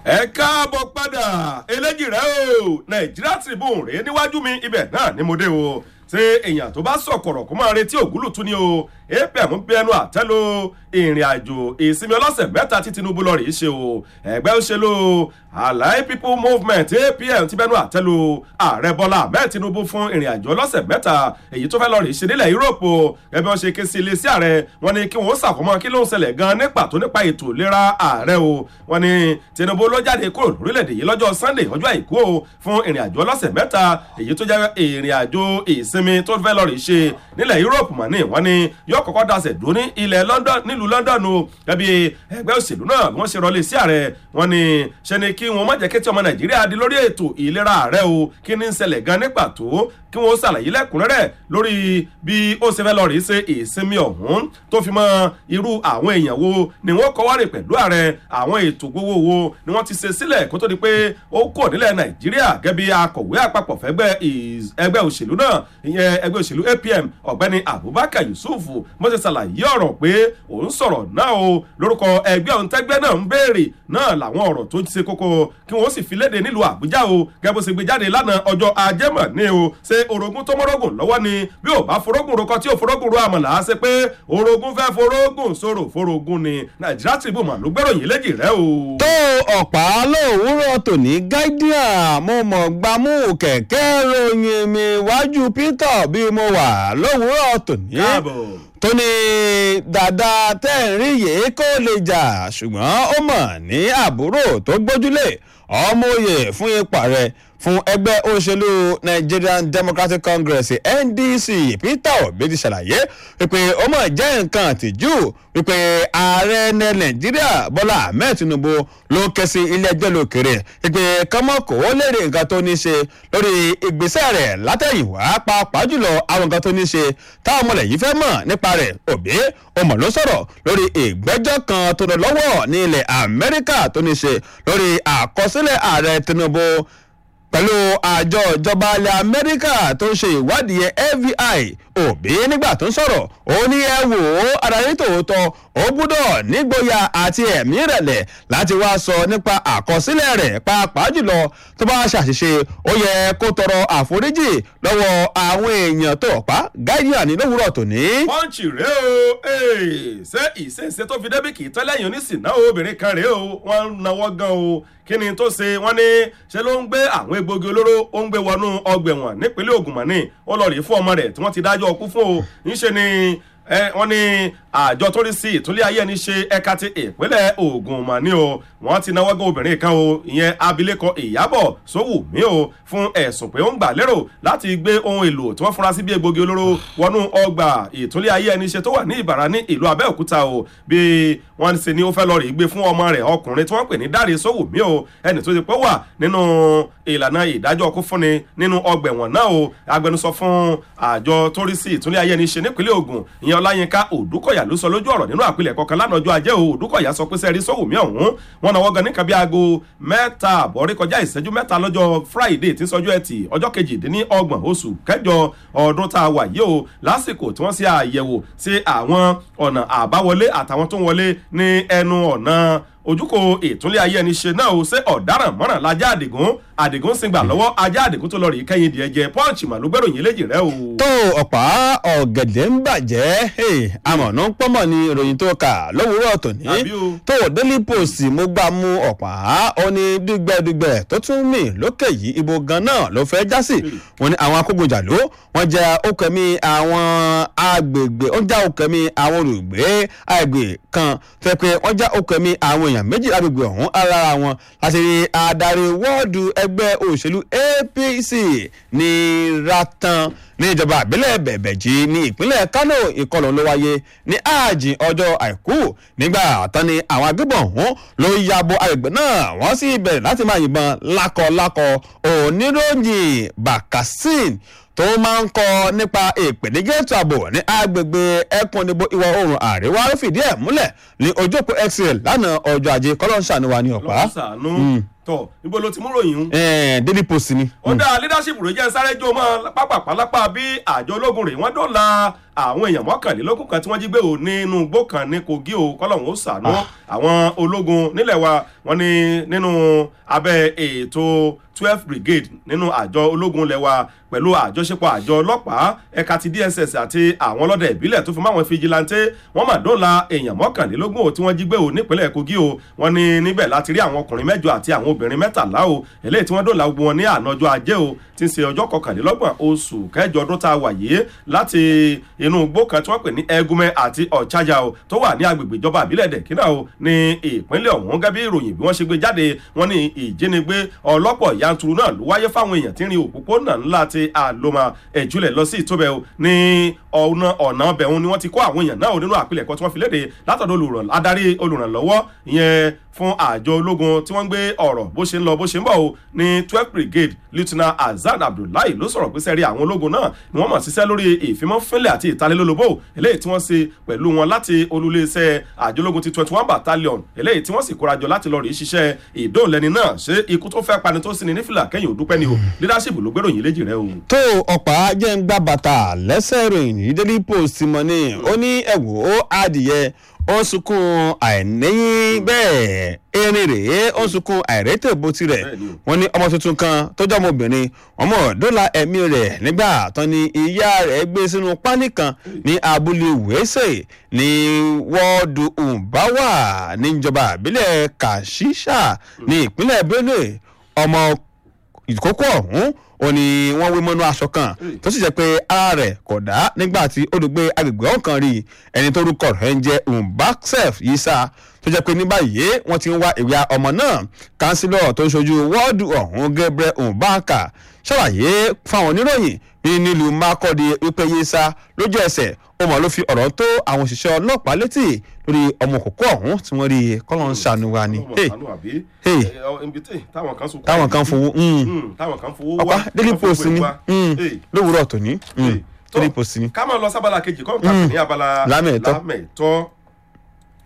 ẹ káàbọ̀ padà eléjì rẹ o nàìjíríà tribune rèé níwájú mi ibẹ̀ náà ni mo dé o ṣé èèyàn tó bá sọ̀kọ̀rọ̀ kó máa retí ògúlùtú ni o apm ń bẹnu àtẹ́lu ìrìn àjò ìsinmi ọlọ́sẹ̀ mẹ́ta tí tinubu lọ rèé ṣe o ẹgbẹ́ òṣèlú alai people movement apm ti bẹnu àtẹ́lu ààrẹ bọ́lá ahmed tinubu fún ìrìn àjò ọlọ́sẹ̀ mẹ́ta èyí tó fẹ́ lọ rèé ṣe nílẹ̀ yúróòpù ẹbí wọn ṣe ké sí ilé sí ààrẹ wọn ni kí wọn ó ṣàkómọ kí ló ń ṣẹlẹ̀ gan ní pàtó nípa ètò ìlera ààrẹ o wọn ni tinubu ló jáde kúrò lórílẹ̀‐èdè yìí lọ́jọ́ sunday ọjọ́ àìkú o fún ìrìn àjò ọlọ́sẹ̀ mẹ́ta èyí tó jẹ́ ìrìn àjò ìsinmi tó fẹ́ lọ rèé ṣe nílẹ̀ yúróòpù mọ̀ ní wọn ni yóò kọ́kọ́ dasẹ̀ dúró ní ilẹ̀ london nílùú london o ẹbí ẹgbẹ́ òṣèlú náà wọ́n ṣe rọlé sí ààrẹ wọn ni ṣe ni kí wọn má jẹ́ kí tí ọmọ nàìjíríà di lórí ètò ìlera ààrẹ o kí ní ń ṣẹlẹ̀ gan ní pàtó kí wọ́n ṣàlàyé lẹ́kùnrẹ́rẹ́ lórí bí ó ṣe fẹ́ lọ rí ṣe ìsinmi ọ̀hún tó fi mọ irú àwọn èèyàn wo ni wọ́n kọ́wárì pẹ̀lú ààrẹ àwọn ètò gbowó wo ni wọ́n ti ṣe sílẹ̀ kó tó di pé ó kò nílẹ̀ nàìjíríà gẹ́bí akọ̀wé àpapọ̀ fẹ́gbẹ́ ẹgbẹ́ òṣèlú náà ìyẹn ẹgbẹ́ òṣèlú apm ọ̀gbẹ́ni abubakar yusuf mo ṣe ṣàlàyé ọ̀rọ̀ pé òun sọ̀rọ̀ náà o lórúkọ ẹgbẹ́ òun tẹ́gbẹ́ náà ń béèrè náà làwọn ọ̀rọ̀ tó ṣe kókó kí wọ́n sì fi léde nílùú àbújá o gẹ́gẹ́ bó ṣe gbé jáde lánàá ọjọ́ ajẹ́mọ̀ ní o ṣe orogún tó mọ́rọ́gùn lọ́wọ́ ni bí ò bá forógùn rokọ tí ò forógùn ro àmọ̀là á ṣe pé orogún fẹ́ forógùn sọ̀rọ̀ forógùn ni nàìjíríà tribune mà ló gbẹ́ròyìn léjì rẹ o. tó ọ̀pá lówùúrọ̀ tòní guardian mo mọ̀ gbámú kẹ̀kẹ́ ròyìn mi wájú peter bí mo wà lówùúrọ̀ tòní káàbọ̀ tó ní dàda tẹ́ ń rí yìí kó lè jà ṣùgbọ́n ó mọ̀ ní àbúrò tó gbójúlé ọmọ òye fún ipa rẹ̀ fún ẹgbẹ́ òṣèlú nigerian democratic congress ndc peter obi ti ṣàlàyé wípé ó mọ̀ jẹ́ nǹkan àtijú wípé ààrẹ ní nàìjíríà bọ́lá ahmed tinubu ló ń ké sí ilé ẹjọ́ lókèrè wípé kọ́mọ́kò ó lè rí nǹkan tó ní ṣe lórí ìgbésẹ̀ rẹ̀ látẹ̀yìnwá pàápàá jùlọ àwọn nǹkan tó ní ṣe táwọn ọmọlẹ̀ yìí fẹ́ mọ̀ nípa rẹ̀ òbí ọmọ ló sọ̀rọ̀ lórí ìgbẹ́jọ́ kan tó lọ lọ́wọ́ ní ilẹ̀ amẹ́ríkà tó ní ṣe lórí àkọsílẹ̀ ààrẹ tinubu pẹ̀lú àjọ ìjọba ilẹ̀ amẹ́ríkà tó ń ṣe ìwádìí yẹn fbi òbí nígbà tó ń sọ̀rọ̀ ó ní ẹ wò ó adarí tòótọ́ ó gbúdọ̀ nígboyà àti ẹ̀mí ìrẹ̀lẹ̀ láti wá sọ nípa àkọsílẹ̀ rẹ̀ pàápàá jùlọ tó bá ṣàṣìṣe ó yẹ kó tọrọ àforíjì lọ́wọ́ àwọn èèyàn tó pa guardian ní lówùúrọ̀ tòní. pọ́ǹchì rèé o ṣé ìṣèṣe tó fi débì kì í tẹ́lẹ̀yìn oníṣìná obìnrin kan rèé o wọ́n ń nawọ́ gan o kí ni tó ṣe wọ́n ní ṣe ló ń gbé àwọn egbògi olóró ó ń gbé wọnú ọgbẹ̀wọ̀n nípínlẹ̀ ogun mọ̀ní ó lọ rí fún ọmọ rẹ̀ tí wọ́n ti dájọ́ ọkú fún o níṣe ni wọ́n ní àjọ tó rí sí ìtúlẹ̀ ayé ẹni ṣe ẹ̀ka ti ìpínlẹ̀ ogun mọ̀ní o wọ́n ti náwó gan obìnrin kan o ìyẹn abilékọ ìyábọ̀ sówùmí o fún ẹ̀sùn pé ó ń gbà lérò láti gbé ohun èlò tí wọ́n fura sí bí egbògi olóró wọnú ọgbà ìtúlẹ̀ ayé ẹni ṣe tó wà ní ìbàrà ní ìlú abẹ́òkúta o bí wọ́n ṣe ni ó fẹ́ lọ rí gbé fún ọmọ rẹ̀ ọkùnrin tí wọ́n pè ní dáre sówùmí o ẹni tó ti pẹ́ wà nínú ìlànà ìdájọ́ ọkú fúnni nínú ọgbà ẹ̀wọ̀n náà o agbẹnusọ fún àjọ tó rí sí ìtúlẹ̀ ayé ẹni ṣe nípínlẹ̀ ogun ìyẹn ọláyínká òdúkọ̀yà ló sọ lójú ọ̀rọ̀ nínú àpilẹ̀kọ kan lánàá ọjọ́ ajé o òdúkọ̀yà sọ pé sẹ́ẹ̀rí sówùmí ọ̀hún wọn náwó gan níkan bí aago mẹ́ta àbọ̀rí kọjá ìṣẹ́jú mẹ́ta lọ́jọ́ friday tí sọjọ́ ẹtì ọjọ́ kejìdínlọ́gbọ̀n oṣù kẹjọ ọdún tá a wà yìí o lásìkò tí wọ́n ṣe àyẹ̀wò sí àwọn ọ̀nà àbáwọlé àtàwọn tó ń wọlé ní ẹnu ọ̀nà ojúkò ìtúnlé ayé ẹni ṣe náà ó ṣe ọ̀daràn mọ́ràn lajá àdìgún àdìgún sì gbà lọ́wọ́ ajá àdìgún tó lọ rí kẹ́yìn díẹ̀ jẹ pọ́ǹchì màlúù gbẹ́ròyìn léjì rẹ o. tó ọ̀pá ọ̀gẹ̀dẹ̀ ń bàjẹ́ àmọ̀nà ń pọ́nmọ̀ ni ìròyìn tó kà lówùúrọ̀ tòní Àbí o. tó daily post mo gbà mú ọ̀pá ó ní dùgbẹ̀dùgbẹ̀ tó tún mì lókè yìí ibo gan náà ló fẹ́ já sí wọn ni àwọn akógunjàló wọn jẹ okẹ̀mí àwọn agbègbè ó já okẹ̀mí àwọn olùgbé àgbè kan fẹ́ pé wọ́n já okẹ̀mí àwọn èèyàn méjì agbègbè ọ̀hún ara wọn láti rí adarí wọ́ọ̀dù ẹgbẹ́ òṣèlú apc ní ratan ní ìjọba àbílẹ̀ bẹ̀bẹ̀jì ní ìpínlẹ̀ kánò ìkọlù ló wáyé ní ààjì ọjọ́ àìkú nígbà tán ni àwọn agbébọn ọ̀hún ló ya bo agbègbè náà wọ́n sì bẹ̀rẹ̀ láti máa yìnbọn lákọlákọ oníròyìn bakasin tó máa ń kọ nípa ìpèníjà ètò ààbò ní agbègbè ẹkùn ìdìbò ìwọ̀ oòrùn àríwá ló fìdí ẹ̀ múlẹ̀ ní ojú òpó xl lánàá ọjọ́ ajé kọ́lọ́ọ̀ṣà wa ní ọ̀pá lọ́wọ́ sànú tọ̀ níbo ló ti mú ròyìn un. daily post ni. ó dá leadership rẹ̀ jẹ́ sáré jó mọ́ pápápálápá bí àjọ ológun rẹ̀ wọ́n dọ́là àwọn èèyàn mọ́kànlélógún kan tí wọ́n jí gbé o nínú igbó kan ní kogi o kọ́lọ́hún ó sànú àwọn ológun nílẹ̀ wa wọ́n ní nínú abẹ́ ètò twelve brigade nínú àjọ ológun ilẹ̀ wa pẹ̀lú àjọṣepọ̀ àjọ ọlọ́pàá ẹ̀ka ti dss àti àwọn ọlọ́dẹ ìbílẹ̀ tó fi mọ́ àwọn fijilantè wọ́n mà dọ́là èèyàn mọ́kànlélógún o tí wọ́n jí gbé o nípínlẹ̀ kogi o wọ́n ní níbẹ̀ láti rí àwọn ọkùnrin mẹ́jọ àti àwọn obìnrin mẹ́tàlá o eléyìí tí wọ́n dọ́là gbogbo wọn ní ànájọ́ ajé o ti ń ṣe ọjọ́ kọkànlélọ́gbọ̀n oṣù kẹjọ ọdún tá a wà yìí láti inú igbó kan tí wọ́n pè ní ẹgúnmẹ́ àti ọ̀chájà o tó wà ní agbègbè ìjọba àbílẹ̀ dẹ̀kínà o ní ìpínlẹ̀ ọ̀hún gẹ́gẹ́ bí ìròyìn bí wọ́n ṣe gbé jáde wọ́n ní ìjínigbé ọlọ́pọ̀ yanturu náà ló wáyé fáwọn èèyàn tí ń rin òpópónà ńlá ti àlòmà ẹ̀júlẹ̀ lọ sí ìtóbẹ̀ o ní ọ̀nà ọ̀nà ọbẹ̀ ni wọ́n ti kó àwọn èèyàn náà nínú àpilẹ̀kọ tí wọ́n fi léde látọ̀dọ̀ adarí olùrànlọ́wọ́ ìyẹn fún àjọ ológun tí wọ́n ń gbé ọ̀rọ̀ bó ṣe ń lọ bó ṣe ń bọ̀ o ní twelve brigade lieutenant azad abdullahi ló sọ̀rọ̀ pé sẹ́rí àwọn ológun náà ni wọ́n mọ̀ ṣiṣẹ́ lórí ìfimọ́fínlẹ̀ àti ìtalélólobó eléyìí tí wọ́n ṣe pẹ̀lú wọn láti olúléeṣẹ́ àjọ ológun ti twenty one battalion eléyìí tí wọ́n sì kórajọ láti lọ rí ṣiṣẹ́ ìdóòlẹ́ni náà ṣé ikú tó fẹ́ pani tó sì ní nífìlà kẹ́yìn òdúpẹ́ ni o leadership ló gbèrò yín léjì rẹ o. tó ọ̀pá jẹ́ ń gbá bàtà lẹ́sẹ̀ ìròyìn ní daily post mọ́ ni ó ní ẹ̀wò adìyẹ ó sunkún àìníyìn bẹ́ẹ̀ erin rèé ó sunkún àìrètè bó tirẹ̀ wọ́n ní ọmọ tuntun kan tó jẹ́ ọmọbìnrin ọmọ dọ́là ẹ̀mí rẹ̀ nígbà tán ni ìyá rẹ̀ gbé sínú pálí kan ní abúlé wẹ́sẹ̀ ní wọ́ọ̀dù ùbáwà níjọba àbílẹ̀ kàṣíṣà ní ìpínlẹ̀ benue ọmọ ìkókó ọ̀hún ó ní wọ́n wé mọ́nú aṣọ kan tó sì jẹ́ pé ara rẹ̀ kò dá nígbà tí olùgbé agbègbè ọ̀kan rí ẹni tó rúkọ rẹ̀ ń jẹ́ umbaksef yisa tó jẹ́ pé ní báyìí wọ́n ti ń wá ìwé ọmọ náà kánsílọ̀ tó ń ṣojú wọ́ọ̀dù ọ̀hún gabriel umbaka ṣàlàyé fáwọn oníròyìn ní nílùú makọ́di wípé yisa lójú ẹsẹ̀ ó mọ̀ ló fi ọ̀rọ̀ tó àwọn òṣìṣẹ́ ọlọ́pàá létí lórí ọmọ òkókó ọ̀hún tí wọ́n rí kọ́lọ́ ń ṣàánú wa ni. táwọn kan fowó ọ̀pá daily post ni lówùúrọ̀ tòní daily post ni. ká máa lọ sábàlá kejì kọ́ nǹkan ní abala lámẹ̀tọ́ lámẹ̀tọ́